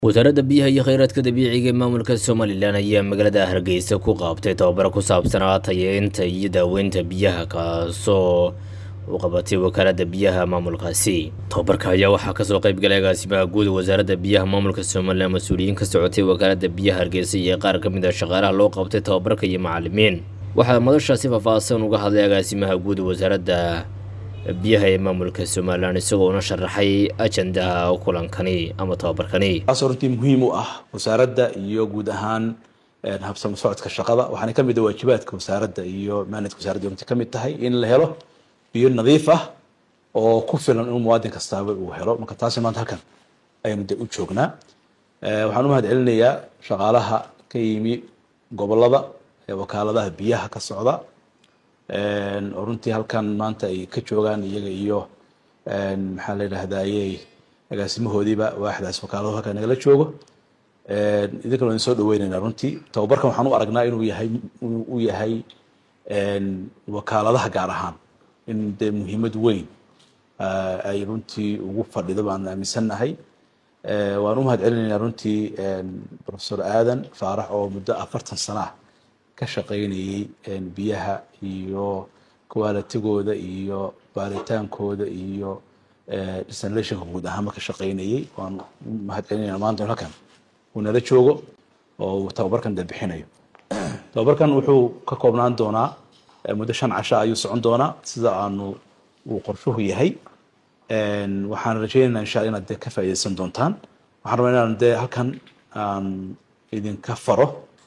wasaaradda biyaha iyo kheyraadka dabiiciga ee maamulka somalilan ayaa magaalada hargeysa ku qaabtay tababaro ku saabsanaa tayeynta iyo daaweynta biyaha kaasoo u qabatay wakaaladda biyaha maamulkaasi tababarka ayaa waxaa kasoo qeybgalay agaasimaha guud wasaaradda biyaha maamulka somalilan mas-uuliyiin ka socotay wakaaladda biyaha hargeysa iyo qaar ka mid a shaqaalaha loo qabtay tababarka iyo macalimiin waxaa madashaasi faahfaahsan uga hadlay agaasimaha guud wasaaradda biyaha ee maamulka somalilan isagoo una sharaxay ajandaha kulankani ama tababarkani taasoo runtii muhiim u ah wasaaradda iyo guud ahaan habsamo socodka shaqada waxaana kamid ah waajibaadka wasaaradda iyo maanadka wasaaradda runtii kamid tahay in la helo biyo nadiif ah oo ku filan inuu muwaadin kastaaba uu helo marka taasi maanta halkan ayaynu de u joognaa waxaan u mahad celinayaa shaqaalaha ka yimi gobolada ee wakaaladaha biyaha ka socda oo runtii halkan maanta ay ka joogaan iyaga iyo maxaa la yidhahdaaye agaasimahoodiiba waaxdaas wakaalado halkan nagala joogo idinkana waan soo dhaweyneynaa runtii tababarkan waxaan u aragnaa inuu yahay u yahay wakaaladaha gaar ahaan in dee muhiimad weyn ay runtii ugu fadhido baan aaminsannahay waan u mahad celinaynaa runtii professor aadan faarax oo muddo afartan sana ah ka shaqaynayey biyaha iyo qualitigooda iyo baaritaankooda iyo desanlationka guud ahaanba ka shaqaynayey waan u mahad celinayna maanta halkan uu nala joogo oo uu tababarkan de bixinayo tababarkan wuxuu ka koobnaan doonaa muddo shan casho ayuu socon doonaa sida aanu uu qorshuhu yahay waxaan rajaynaynaa insha alla inaad de ka faa'iideysan doontaan waxaan rabaa inaan de halkan aan idinka faro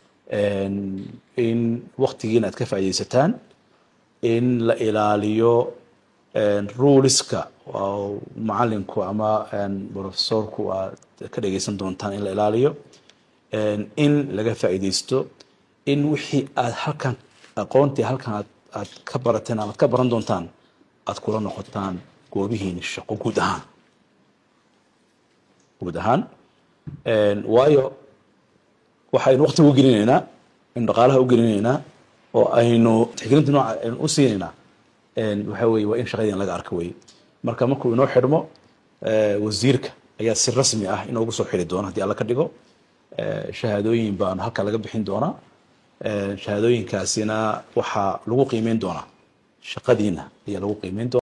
in waktigiina aad ka faa'iideysataan in la ilaaliyo ruleska macalinku ama professorku aad ka dhegeysan doontaan in la ilaaliyo in laga faa'iideysto in wixii aad halkan aqoontii halkan aad aad ka barateen ama ad ka baran doontaan aad kula noqotaan goobihiina shaqo guud ahaan guud ahaan waayo waxaynu wakti u gelinaynaa aynu dhaqaalaha u gelinaynaa oo aynu tixgelinta nooca aynu u siinaynaa waxa weye waa in shaqadii laga arka weye marka markuu inoo xidhmo wasiirka ayaa si rasmi ah inoogu soo xiri doona haddii alla ka dhigo shahaadooyin baan halka laga bixin doonaa shahaadooyinkaasina waxaa lagu qiimeyn doonaa shaqadiina ayaa lagu qiimeyn doona